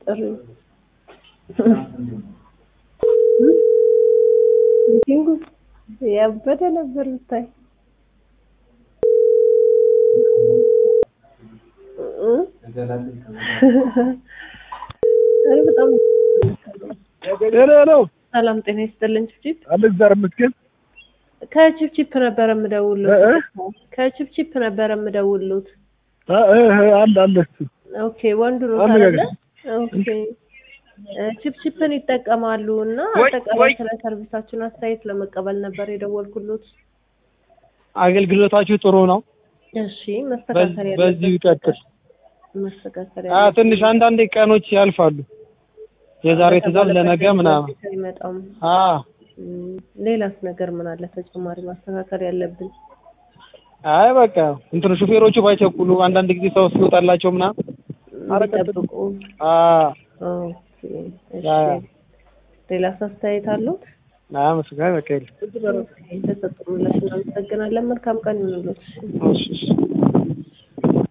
ጥሪ ሚቲንጉ ያበደ ነበር ብታይ እ? እኔ በጣም ሄሎ ሄሎ፣ ሰላም ጤና ይስጥልኝ ችፕቺፕ አለ እግዚአብሔር ይመስገን። ከችፕቺፕ ነበረ እ የምደውልሎት እ? ከችፕቺፕ ነበረ የምደውልሎት አ እ እ አለ አለ እሱ ኦኬ ወንዱ ነው አነጋገር። ታዲያ ኦኬ እ ቺፕቺፕን ይጠቀማሉ እና ወይ- አጠቃላይ ወይ- ስለ ሰርቪሳችሁን አስተያየት ለመቀበል ነበር የደወልኩሎት አገልግሎታችሁ ጥሩ ነው። እሺ መስተካከል በዚህ- በዚሁ ይቀጥል። መስተካከል አ ትንሽ አንዳንዴ ቀኖች ያልፋሉ። የዛሬ ትእዛዝ ለነገ ምናምን። አይመጣም አ እም፣ ሌላስ ነገር ምን አለ ተጨማሪ ማስተካከል ያለብን አይ በቃ እንትኑ ሹፌሮቹ ባይቸኩሉ አንዳንድ ጊዜ ሰው ሲወጣላቸው ምናምን አረቀጥ- ጠብቁ አ ኦኬ እሺ ያ- ሌላስ አስተያየት አሉት አመስጋኝ በቃ የለም። የተሰጡ ምላሽ እናመሰግናለን መልካም ቀን ይሁንልዎት እሺ እሺ